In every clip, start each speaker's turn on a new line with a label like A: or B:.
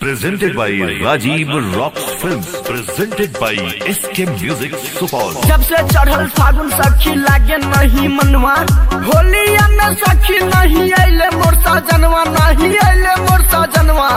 A: presented by Rajiv Rocks Films, presented by SK Music Supal.
B: जब से चढ़ल फागुन सखी लागे नहीं मनवा होलिया में सखी नहीं अले मोर सजनवा नहीं अले मोर सजनवा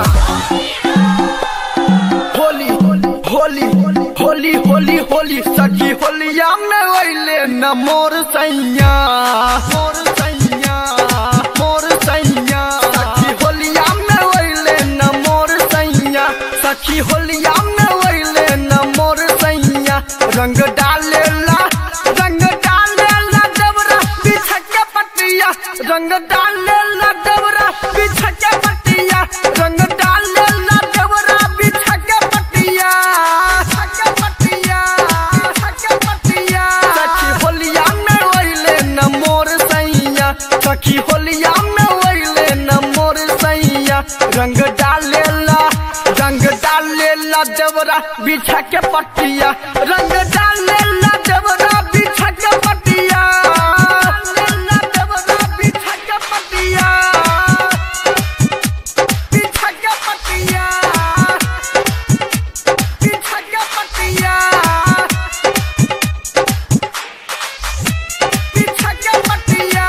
B: होली होली होली होली होली सखी होलिया में अले न मोर सैया मोर सैया मोर सैया सखी होलिया में अले न मोर सैया सखी होलिया में अले न मोर सैया रंग डालेला रंग डालेला डबरा बिछा के पटिया रंग डालेला डबरा बिछा के पटिया रंग डालेला डबरा बिछा के पटिया के पटिया के पटिया सखी होलिया में ओइले न मोर सैया सखी होलिया में ओइले न मोर सैया रंग डालेला रंग डालेला देवरा बिछा के पटिया रंग डालेला देवरा बिछा के पटिया डालेला देवरा बिछा के पटिया बिछा के पटिया बिछा के पटिया बिछा के पटिया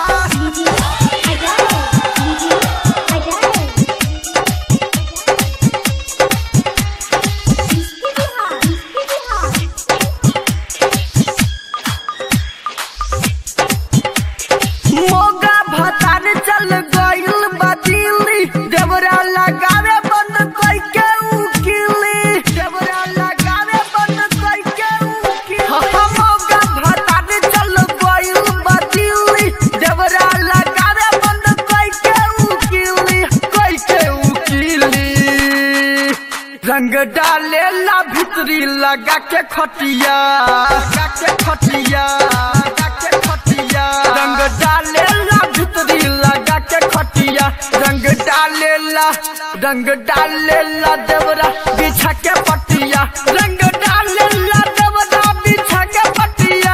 B: मोगा भतार चल गइल बदिली देवरा लगावे बंद कई के उकिली देवरा लगावे बंद कई के उकिली मोगा भतार चल गइल बदिली देवरा लगावे बंद कई के उकिली कई के उकिली रंग डालेला भितरी लगा के खटिया लगा के खटिया लगा के खटिया रंग डालेला भितरी लगा के खटिया रंग डालेला रंग डालेला देवरा बिछा के पटिया रंग डालेला देवरा बिछा के पटिया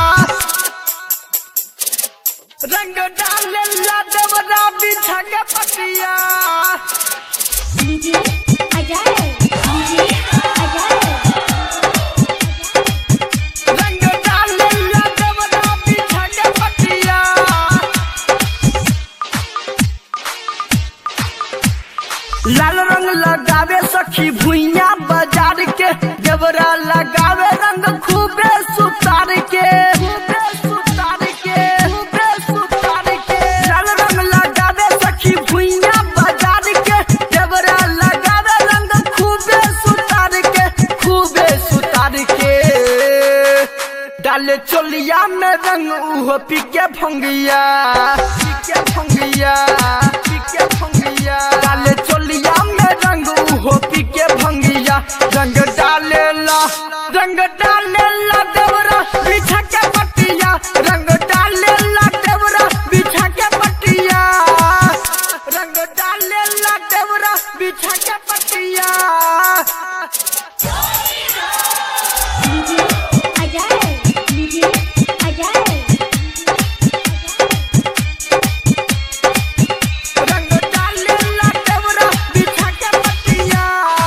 B: रंग डालेला देवरा बिछा के पटिया रंग डालेला देवरा बिछा के पटिया लाल रंग लगावे सखी भुइया बाजार के देवरा लगावे रंग खूबे सुतार के खूबे सुतार के खूबे सुतार के लाल रंग लगावे सखी भुइया बाजार के देवरा लगावे रंग खूबे सुतार के खूबे सुतार के डाले चोलिया में रंग उहो पीके भंगिया पीके भंगिया पीके भंगिया डाले चोलिया में रंग उहो पीके भंगिया रंग डालेला रंग डालेला देवरा बिछा के पटिया रंग डालेला देवरा बिछा के पटिया रंग डालेला देवरा बिछा के पटिया रंग डालेला देवरा बिछा के पटिया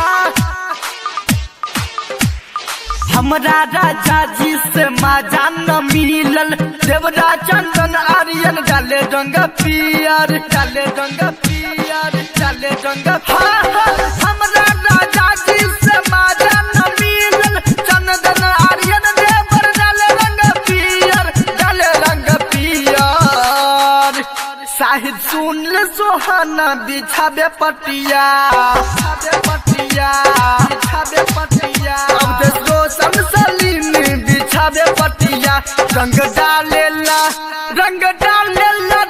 B: हमरा राजा जी से माजा न मिलल देवरा चंदन आर्यन डाले रंग पियर डाले रंग पियर डाले रंग हाँ, हाँ, हमरा राजा जी से माजा न मिलल चंदन आर्यन देवर डाले रंग पियर डाले रंग पियर साहिद सुन ले सोहाना बिछाबे पटिया बिछाबे पटिया बिछाबे पटिया अब देश रोशन सलीम बिछाबे पटिया रंग डालेला रंग डालेला